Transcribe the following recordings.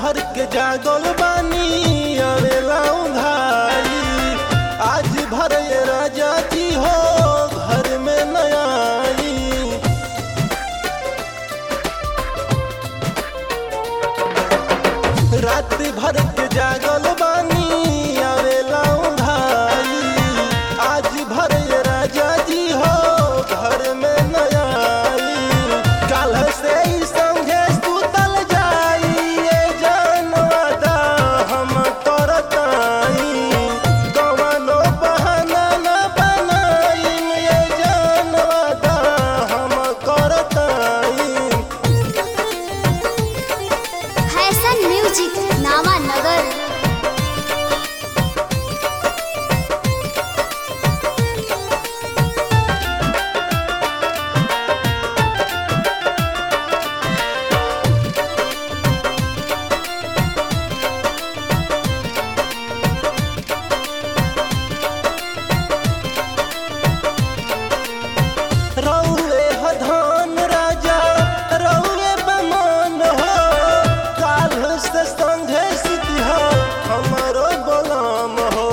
भर के जागल बानी अवेला उघाई आज भर ये राजा जी हो घर में नया आई रात भर के जागल बानी आवेला उघाई आज भर ये राजा जी हो घर में नया आई काल से ही संगे सुतल जाई ये जानवादा हम करताई कवनो बहाना न बनाई ये जानवादा हम करताई फैशन म्यूजिक नामा नगर रौए हधान राजा रौए बमान हो काल से संघे सिद्धि हो हमारो गुलाम हो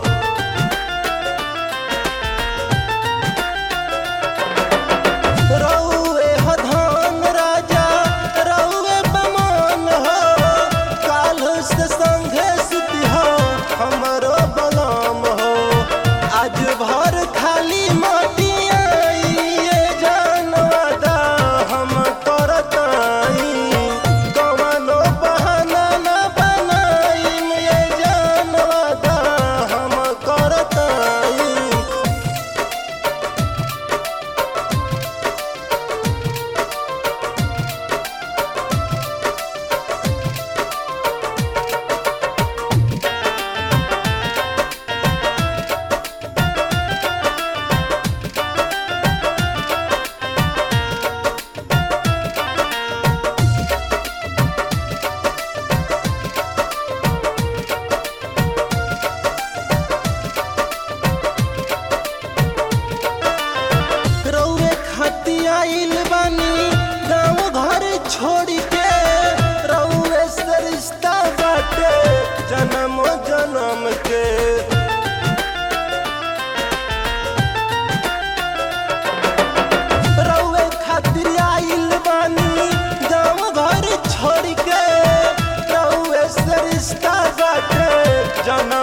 रौए हधान राजा रौए बमान हो काल से संघे सिद्धि हो हमारो गुलाम हो आज भर खाली माटी आई ये जानवादा हम करताई कवनो बहाना न बनाई ये जानवादा हम करताई रौए खाती आइल बानी गाँव घर छोड़ के रौए से रिश्ता बाटे जन्म जन्म के रौए खातिर आइल बानी गाँव घर छोड़ के रौए से रिश्ता बाटे जन्म